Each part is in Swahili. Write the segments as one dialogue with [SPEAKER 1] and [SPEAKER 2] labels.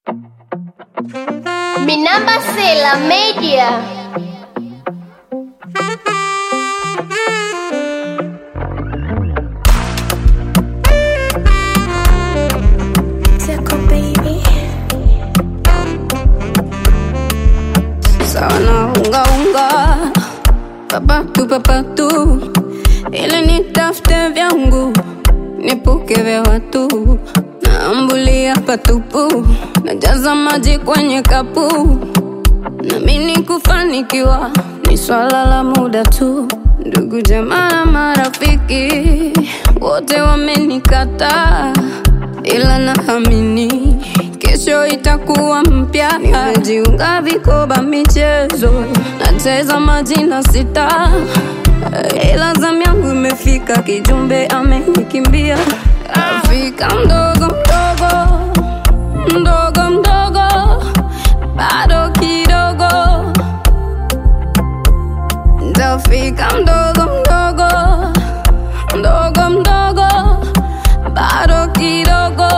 [SPEAKER 1] Minamba Sela Media.
[SPEAKER 2] Tickle baby. Sawa na unga unga papatu papatu, ili nitafute vyangu nipuke vya watu, naambulia patupu, najaza maji kwenye kapu, namini kufanikiwa ni swala la muda tu. Ndugu jamaa na marafiki wote wamenikataa, ila naamini kesho itakuwa mpya. Nimejiunga vikoba michezo, nacheza majina sita, ila zamu yangu imefika, kijumbe amenikimbia. Afrika mdogo mdogo mdogo mdogo, bado kidogo Ntafika mdogo mdogo mdogo mdogo, bado kidogo.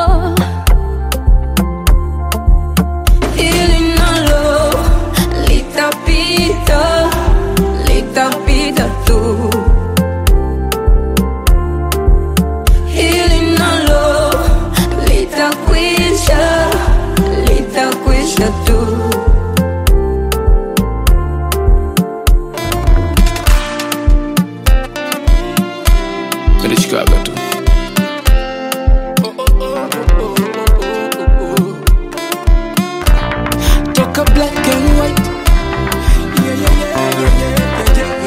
[SPEAKER 2] Hili nalo litapita, litapita tu. Hili nalo litakwisha, litakwisha tu.
[SPEAKER 3] nilishikaga tu toka black and white Yeah, yeah, yeah, yeah, yeah,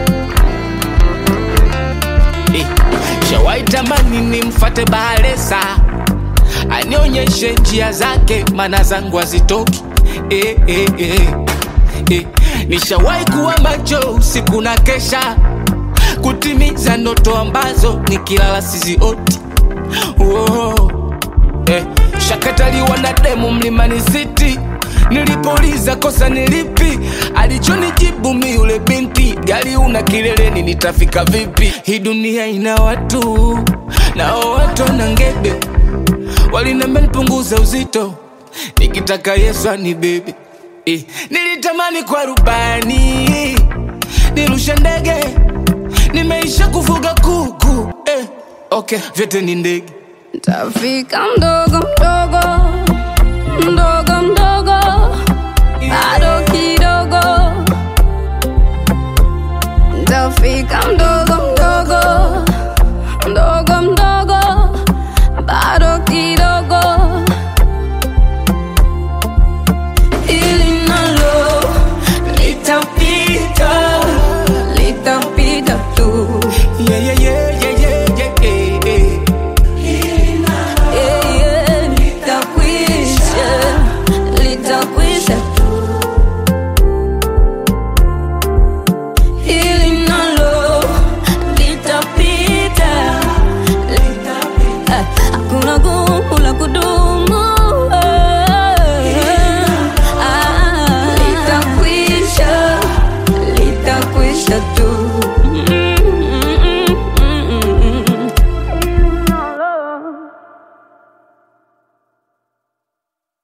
[SPEAKER 3] yeah, yeah. Eh, shawai tamani nimfate bahalesa anionyeshe njia zake mana zangu hazitoki eh, eh, eh. Eh, nishawai kuwa macho usiku na kesha kutimiza ndoto ambazo nikilala sizioti oh. eh, shakataliwa na demu mlimani city nilipouliza kosa nilipi alichonijibu mi yule binti gari una kileleni nitafika vipi hii dunia ina watu nao watu na ngebe walinambia nipunguza uzito nikitaka yesu anibebe eh, nilitamani kwa rubani nirushe ndege nimeisha kufuga kuku eh, okay vyote ni ndege
[SPEAKER 2] Tafika mdogo mdogo